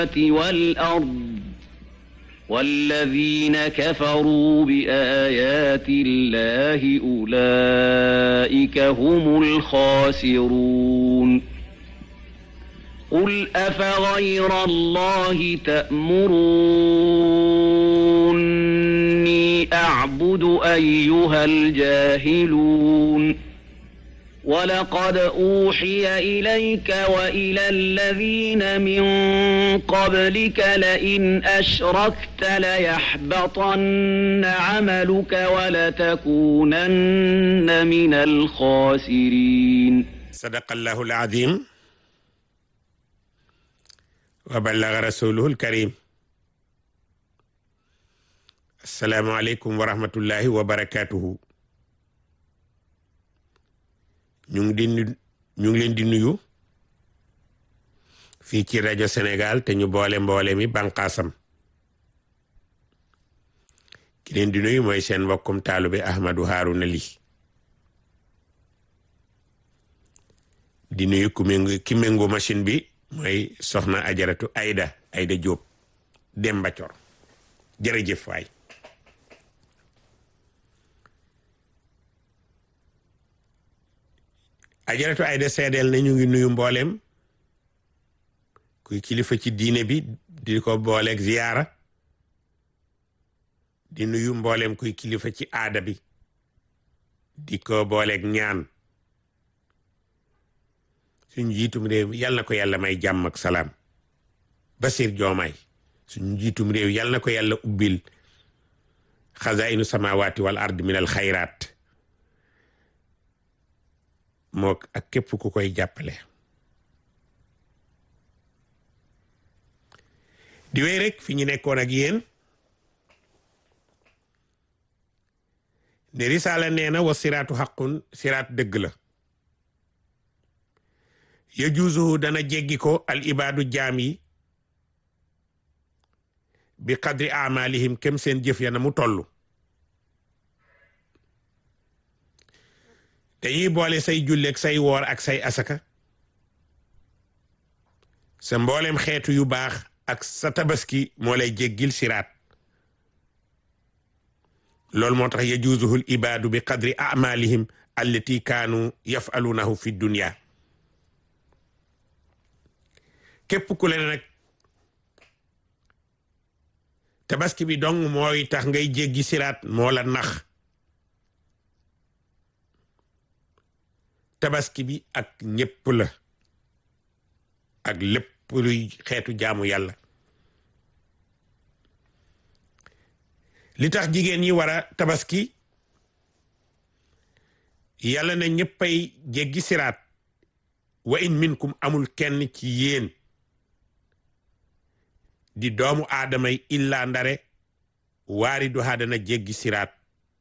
والأرض والذين كفروا بآيات الله أولئك هم الخاسرون قل أفغير الله تأمروني أعبد أيها الجاهلون ولقد أوحي إليك وإلى الذين من قبلك لئن أشركت ليحبطن عملك ولتكونن من الخاسرين صدق الله العظيم وبلغ رسوله الكريم السلام عليكم ورحمة الله وبركاته ñu ngi di ñu ngi leen di nuyu fii ci rajo Sénégal te ñu boole mboole mi banqaasam ki leen di nuyu mooy seen mbokkum taalube Ahmadou Harouna Ly di nuyu ku méngu ki méngu machine bi mooy soxna ajaratu Aida Aida Diop Demba Cor jërëjëf waay ajaratu ayda seedeel na ñu ngi nuyu mbooleem kuy kilifa ci diine bi di ko booleeg ziyaara di nuyu mbooleem kuy kilifa ci aada bi di ko booleeg ñaan suñu jiitum réew yal na ko yàlla may jàmm ak salaam Basir Joomaay suñu jiitum réew yal na ko yàlla ubbil xazainu samawati wal ard min al xayraat moo ak képp ku koy jàppale di wéy rek fi ñu nekkoon ak yéen ne risaala nee na wa siraatu xaqun siraat dëgg la yajuusuhu dana jéggi ko al ibaadu jaam yi bi qadri amalihim kem seen jëf ya na mu toll dañuy boole say julleeg say woor ak say asaka sa mboolem xeetu yu baax ak sa tabaski moo lay jéggil siraat loolu moo tax yajuuzuhul ibaadu bi qadri amalihim allati kaanu yafalunahu fi dunya képp ku leen nag tabaski bi dong mooy tax ngay jéggi siraat moo la nax tabaski bi ak ñépp la ak lépp luy xeetu jaamu yàlla li tax jigéen ñi war a tabaski yàlla na ñéppay jéggi siraat wa in minkum amul kenn ci yéen di doomu aadamay illa ndare waari du dana jéggi siraat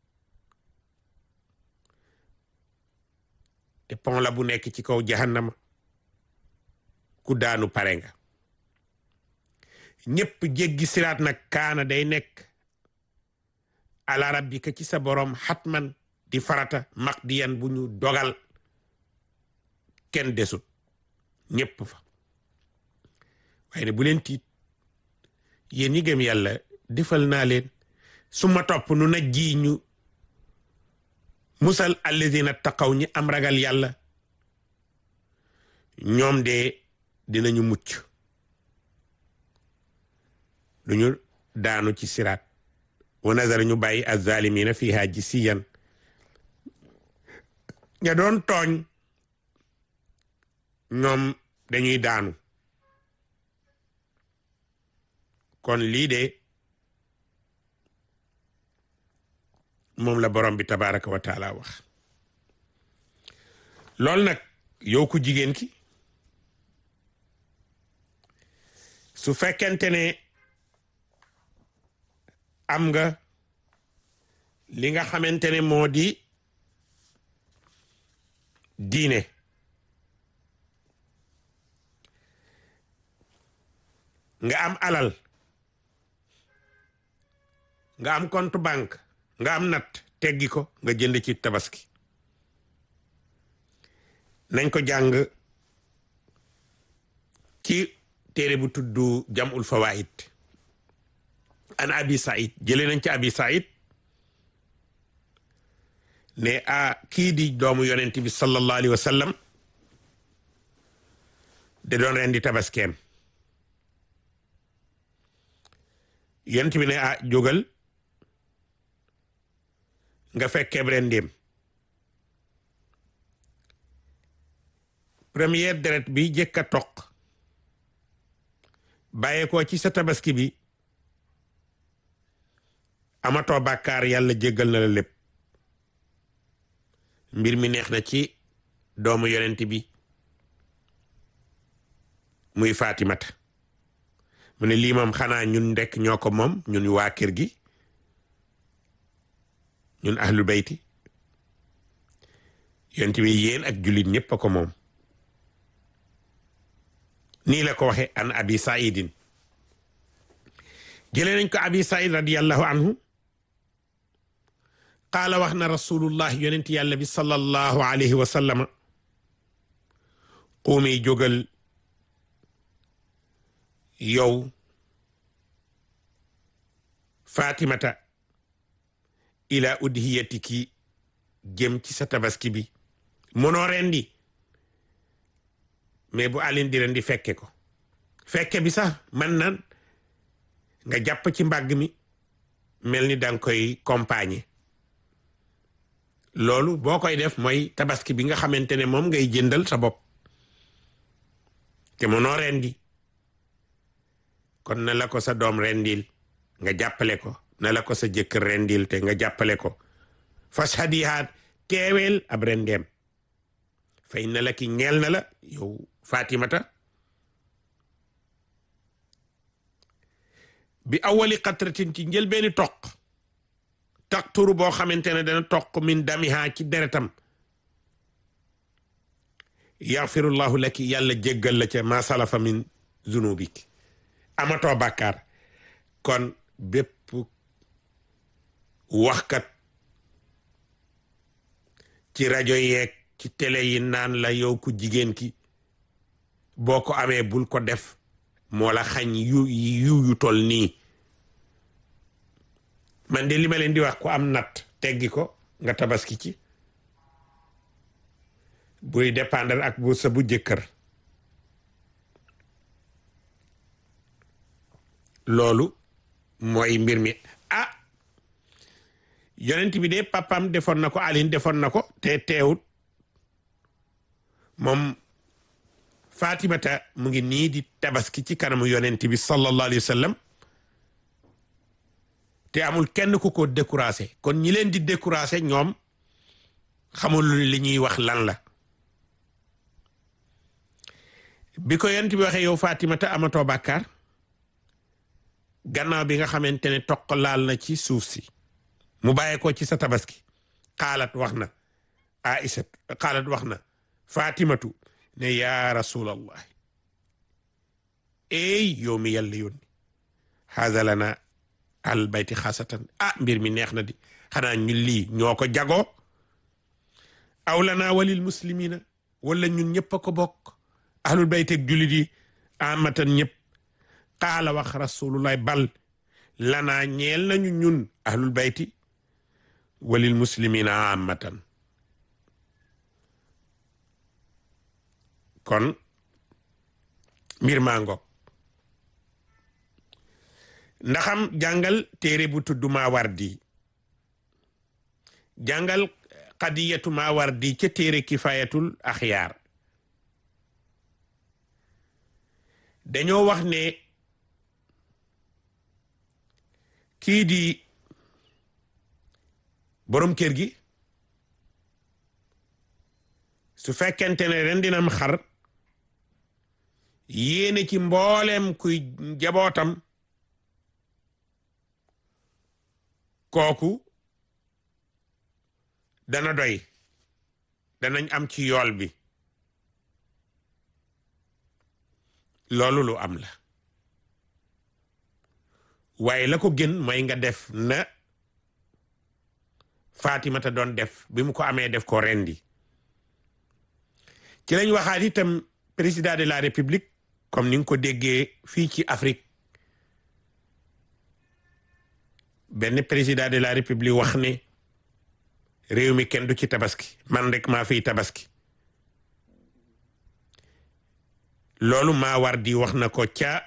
te pont la bu nekk ci kaw jahannama ku daanu pare nga ñépp jéggi siraat nag kaana day nekk ala rabbika ci sa borom xatman di farata maqdiyan bu ñu dogal kenn desut ñépp fa waaye ne bu leen tiit yéen ñi gëm yàlla defal naa leen su ma topp nu na ji ñu musal alladina taqaw ñi am ragal yàlla ñoom de dinañu mucc duñu daanu ci siraat wa nazara ñu bàyyi azalimina fiha jisiyan ña doon tooñ ñoom dañuy daanu kon lii de moom la borom bi tabaraka wa taala wax loolu nag yow ku jigéen ki su fekkente ne am nga li nga xamante ne moo di diine nga am alal nga am compte banque nga am natt teggi ko nga jënd ci tabaski nañ ko jàng ci téere bu tudd jamul fawaid an abi said jëlee nañ ci abi said ne a kii di doomu yonent bi sallallahu alayhi wa sallam de doon ren di tabaskeem yonent bi ne a jógal nga fekkeeb ren ndéem première deret bi jëkk a toq bàyyeekoo ci sa tabaski bi amatoo bàkkaar yàlla jéggal na la lépp mbir mi neex na ci doomu yonent bi muy Fatimata mu ne lii moom xanaa ñun ndekk ñoo ko moom ñun waa kër gi ñun ahlu bayti yonent bi yéen ak jullit ñépp a ko moom nii la ko waxe an abi saidin jëlee nañ ko abi said radiallahu anhu qaala wax na rasulullah yonent yàlla bi sallallahu alayhi wa sallama quumi jógal yow fatimata ila udhiyatiki jëm ci sa tabaski bi mënoo rendi mais bu alin di rendi fekke ko fekke bi sax man nan nga jàpp ci mbàgg mi mel ni danga koy compagner loolu boo koy def mooy tabaski bi nga xamante ne moom ngay jëndal sa bopp te mënoo rendi kon na la ko sa doom rendil nga jàppale ko na la ko sa jëkkër rendil te nga jàppale ko fas hadihaat teeweel ab rendeem fay na la ki ñeel na la yow fatimata bi awali qatratin ci njël beeni toq taqturu boo xamante ne dana toq min damiha ci deretam yaxfirullahu laki yàlla jéggal la ca ma salafa min zunubik amatoo bàkkaar kon bépp waxkat ci rajo yeeg ci télé yi naan la yow ku jigéen ki boo ko amee bul ko def moo la xañ yu yu yu tol nii man de li ma leen di wax ku am natt teggi ko nga tabaski ci buy dépendre ak bu sa bu jëkkër loolu mooy mbir mi ah yonent bi de papam defoon na ko Aline defoon na ko te teewut moom Fatimata mu ngi nii di tabaski ci kanamu yonent bi sallallahu alayhi wa sallam te amul kenn ku ko découragé kon ñi leen di découragé ñoom xamul li ñuy wax lan la bi ko yonent bi waxee yow Fatimata amatoo bàkkaar gannaaw bi nga xamante ne toq laal na ci suuf si mu bàyyee ko ci sa tabaski xaalat wax na Aïcha xaalat wax na Fatimatu ne yaa rasulallah ey yow mi yàlla yónni haza lana al bayti xaasatan ah mbir mi neex na di xanaa ñun lii ñoo ko jagoo aw lana walil muslimina wala ñun ñëpp a ko bokk ahlul bayt ak jullit yi amatan ñëpp qaala wax rasulullah bal lanaa ñeel nañu ñun ahlul bayti walil muslimina amatan kon mbir maa ngoog ndaxam jàngal téere bu tudd Maawardi jàngal qadiyatu Maawardi ca téere kifayatul axyaar dañoo wax ne kii di borom kër gi su fekkente ne ren dinam xar yéene ci mboolem kuy njabootam kooku dana doy danañ am ci yool bi loolu lu am la waaye la ko gën mooy nga def na Fatimata doon def bi mu ko amee def ko rendi ci lañ waxaat itam président de la république comme ni nga ko déggee fii ci Afrique benn président de la république wax ne réew mi kenn du ci tabaski man rek maa fiy tabaski loolu maa war di wax na ko ca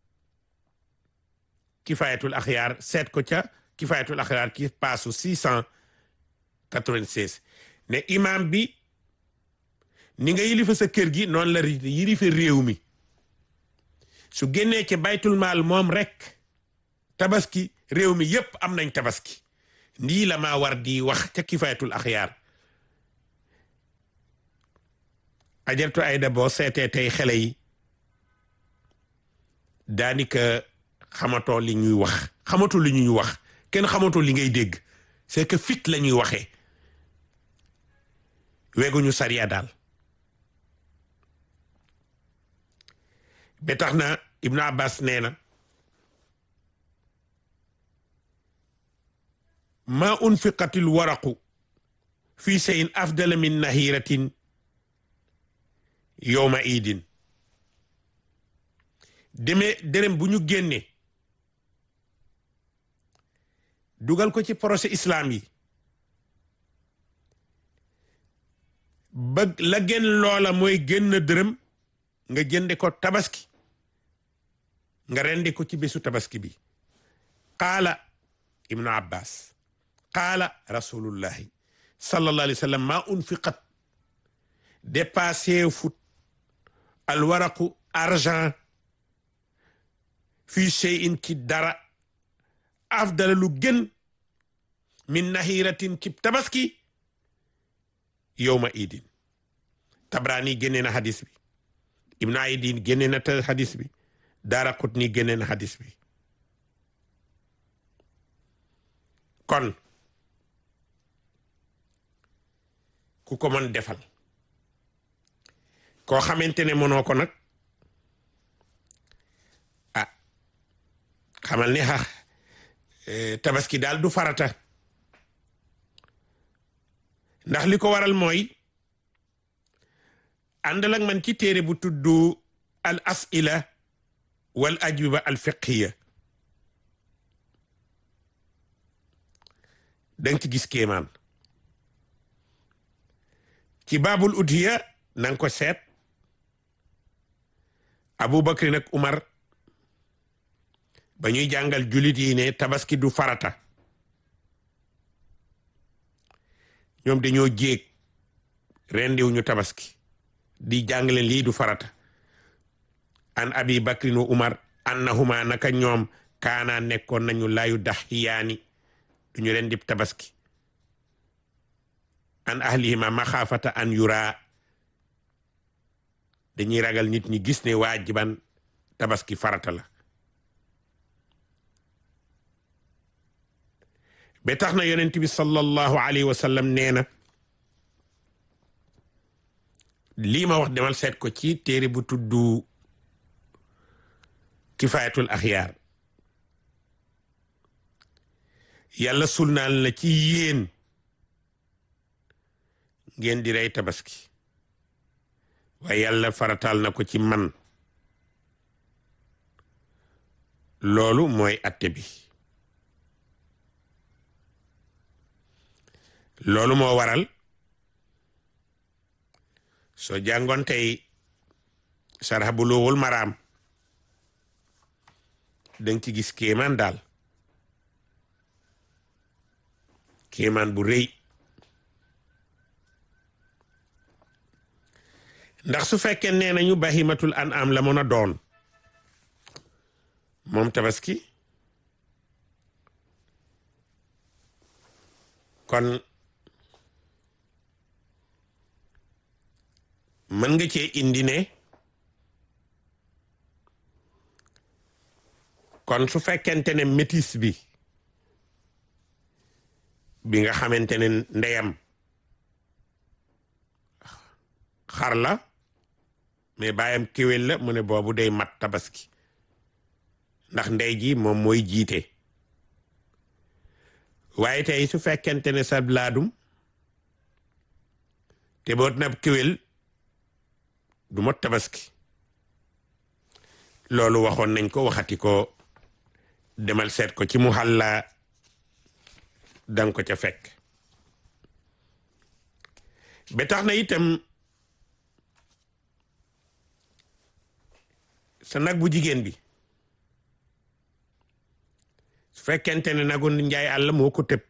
kifayatul axyaar seet ko ca kifayatul axyaar ci paasu six cent quatre-vingt-seize ne imam bi ni nga yilifa sa kër gi noonu la yilifa réew mi su génnee ci baytul maal moom rek tabaski réew mi yépp am nañ tabaski nii la maa war di wax ca kifayatul axyaar ajartu ayda boo seetee tey xale yi daanika xamatoo li ñuy wax xamatoo li ñuy wax kenn xamatoo li ngay dégg c'est que fit la ñuy waxee weguñu sariya daal ba tax na Ibn Abbas nee na ma unfiqatil waraqu fi shay'in afdala min nahiratin yowma idin demee dërëm bu ñu génne dugal ko ci procès islam yi ba la gën loola mooy génn dërëm nga jënde ko tabaski nga rendi ko ci bésu tabaski bi qaala ibnu abbas qaala rasulullahi sallallahu alayhi wa sallam ma unfiqat dépassé fut alwaraqu argent fii shay'in ci dara afdala lu gën min nahiratin ci tabaski yowma idin tabrani génne na hadis bi ibnu aydin génne na ta hadis bi daara qutni génne na hadis bi kon ku ko mën defal koo xamante ne mënoo ko nag ah xamal ni xa tabaski daal du farata ndax li ko waral mooy àndal ak man ci téere bu tudd al asila wal ajwiba al fiqhiya danga ci gis kéemaan ci baabul udhiya nanga ko seet Abubakar nag Umar ba ñuy jàngal julit yi ne tabaski du farata ñoom dañoo jéeg rendiw ñu tabaski di jàngale lii du farata an abi bakrin wa umar annahuma naka ñoom kaana nekkoon nañu laayu daxiyaani duñu rendi tabaski an ahlihima maxaafata an yura dañuy ragal nit ñi gis ne waajiban tabaski farata la ba tax na yonent bi sallallahu alayhi wa sallam nee na lii ma wax demal seet ko ci téere bu tuddu kifayatul axyaar yàlla sulnaal na ci yéen ngeen di rey tabaski waaye yàlla farataal na ko ci man loolu mooy atte bi loolu moo waral soo jàngoon tey sarxa bu loowul maraam danga ci gis kéemaan daal kéemaan bu rëy ndax su fekkee nee nañu bahimatul an am la mën a doon moom tabaski kon mën nga cee indi ne kon su fekkente ne métis bi bi nga xamante ne ndeyam xar la mais baayam kéwél la mu ne boobu day mat tabaski ndax ndey ji moom mooy jiite waaye tey su fekkente ne sa laadum te boot na kéwél du mot tabaski loolu waxoon nañ ko waxati ko demal seet ko ci mu xàlla danga ko ca fekk ba tax na itam sa nag bu jigéen bi su fekkente ne nagu njaay àll moo ko tëb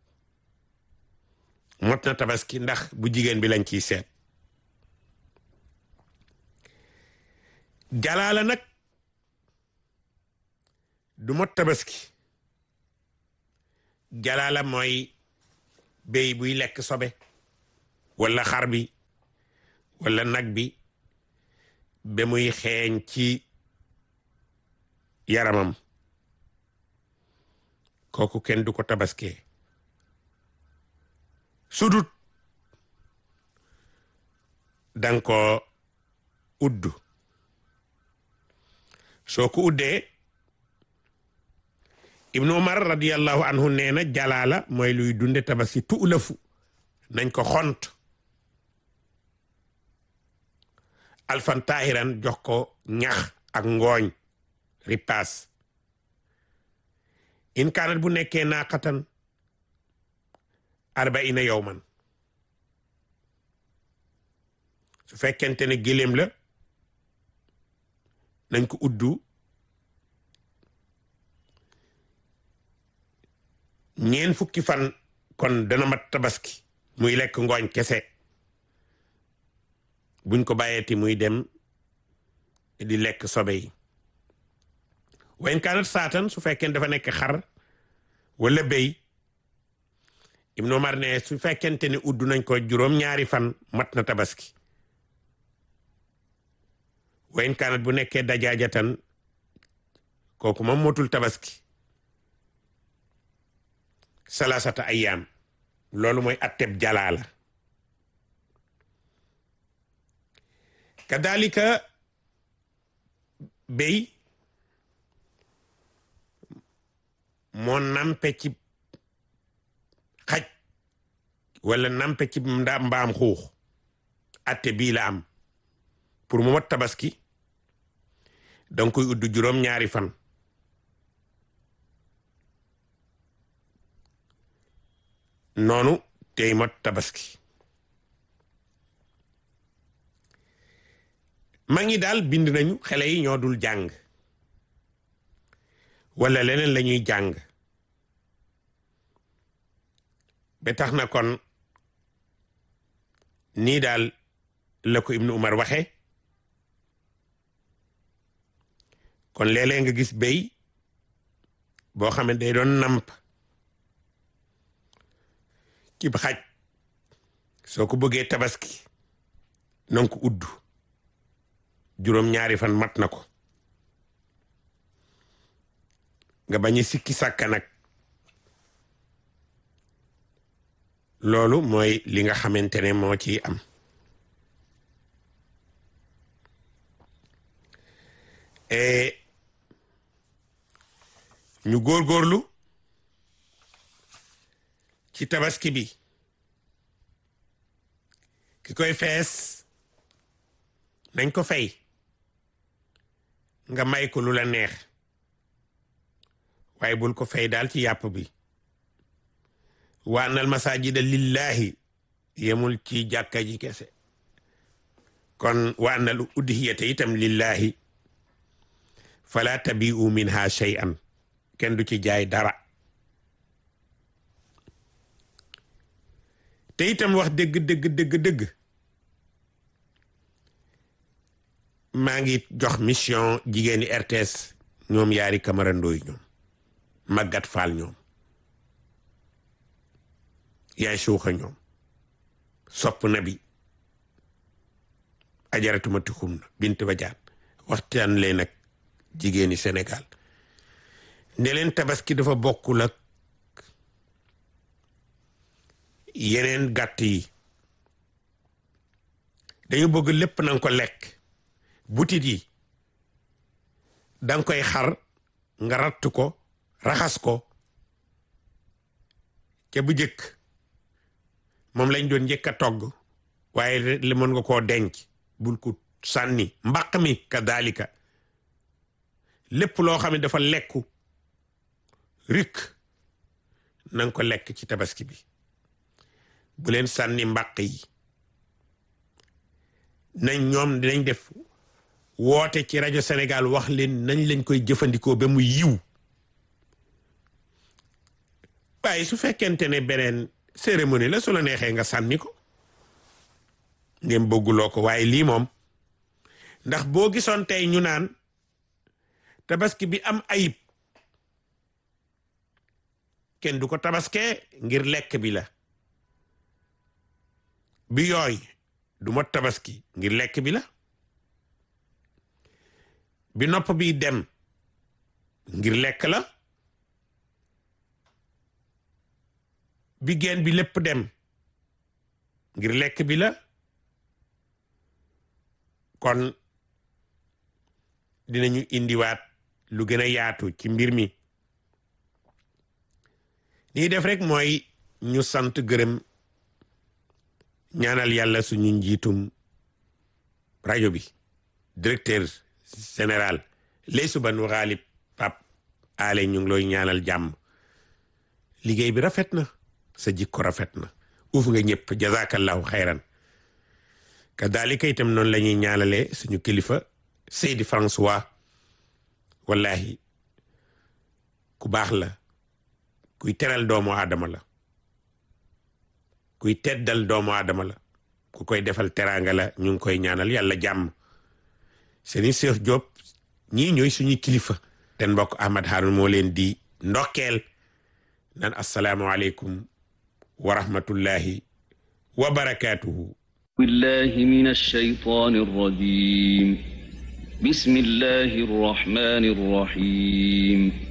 mot na tabaski ndax bu jigéen bi lañ ciy seet jalaala nag du mot tabaski jalaala mooy béy buy lekk sobe walla xar bi walla nag bi ba muy xeeñ ci yaramam kooku kenn du ko tabaskee sudut danga ko uddu soo ko uddee ibnu umar radiallahu anhu nee na jalaala mooy luy dunde tabaski tuulafu nañ ko xont alfan taahiran jox ko ñax ak ngooñ ripaas in kaanat bu nekkee naaqatan arbaina yowman su fekkente ne gëléem la nañ ko uddu ñeen fukki fan kon dana mat tabaski muy lekk ngooñ kese buñ ko bàyyeeti muy dem di lekk sobe yi wayn kaanat saatan su fekkee dafa nekk xar wala béy Ibnu Umar ne su fekkente ne uddu nañ ko juróom ñaari fan mat na tabaski wayn kaanat bu nekkee dajaajatan kooku moom motul tabaski salasata ayyaam loolu mooy atteb jalaala kadalika béy moo nampe ci xaj wala nampe ci nda mbaam xuux atte bii la am pour mu mat tabaski danga koy udd juróom ñaari fan noonu tey mat tabaski ma ngi daal bind nañu xale yi ñoo dul jàng wala leneen la ñuy jàng ba tax na kon nii daal la ko Ibnu Umar waxe kon léeg-léeg nga gis béy boo xam ne day doon namp ci xaj soo ko bëggee tabaski nanga ko udd juróom ñaari fan mat na ko nga bañ a sikki sàkka nag loolu mooy li nga xamante ne moo ci am ñu góorgóorlu ci tabaski bi ki koy fees nañ ko fay nga may ko lu la neex waaye bul ko fay daal ci yàpp bi wa anal masajida lillahi yemul ci jàkka ji kese kon wa anal udhiyata itam lillahi fala tabi'u minha shay'an kenn du ci jaay dara te itam wax dëgg dëgg dëgg dëgg maa ngi jox mission jigéeni RTS ñoom yaari Camara Ndoye ñoom Magat Fall ñoom yaay suuxa ñoom sopp na bi ajaratuma tuxum na bint ba jaat waxtaan leen ak jigéeni Sénégal ne leen tabaski dafa bokkul ak yeneen gàtt yi dañu bëgg lépp nanga ko lekk butit yi danga koy xar nga ratt ko raxas ko ca bu jëkk moom lañ doon njëkk a togg waaye li mën nga koo denc bul ko sànni mbaq mi ka daalika lépp loo xam ne dafa lekku rik na nga ko lekk ci tabaski bi bu leen sànni mbàq yi nañ ñoom dinañ def woote ci rajo Sénégal wax leen nañ lañ koy jëfandikoo ba mu yiw waaye su fekkente ne beneen cérémonie la su la neexee nga sànni ko ngeen bëgguloo ko waaye lii moom ndax boo gisoon tey ñu naan tabaski bi am ayib kenn du ko tabaskee ngir lekk bi la bi yooy du mot tabaski ngir lekk bi la bi nopp bi dem ngir lekk la bi geen bi lépp dem ngir lekk bi la kon dinañu indiwaat lu gën a yaatu ci mbir mi lii def rek mooy ñu sant gërëm ñaanal yàlla suñu njiitum rajo bi directeur général lay subanu xaalib pap ale ñu ngi looy ñaanal jàmm liggéey bi rafet na sa jikko rafet na uuf nga ñëpp jazakallahu xayran kadalika itam noonu la ñuy ñaanalee suñu kilifa Seydi François wallahi ku baax la kuy teral doomu aadama la kuy teddal doomu aadama la ku koy defal teraanga la ñu ngi koy ñaanal yàlla jàmm seeni Cheikh Diop ñii ñooy suñu kilifa ten mbokk Ahmad Haroun moo leen di ndokkeel nan assalaamu aleykum wa rahmatullahi wa barakaatuhu بالله من الشيطان الرجيم بسم الله الرحمن الرحيم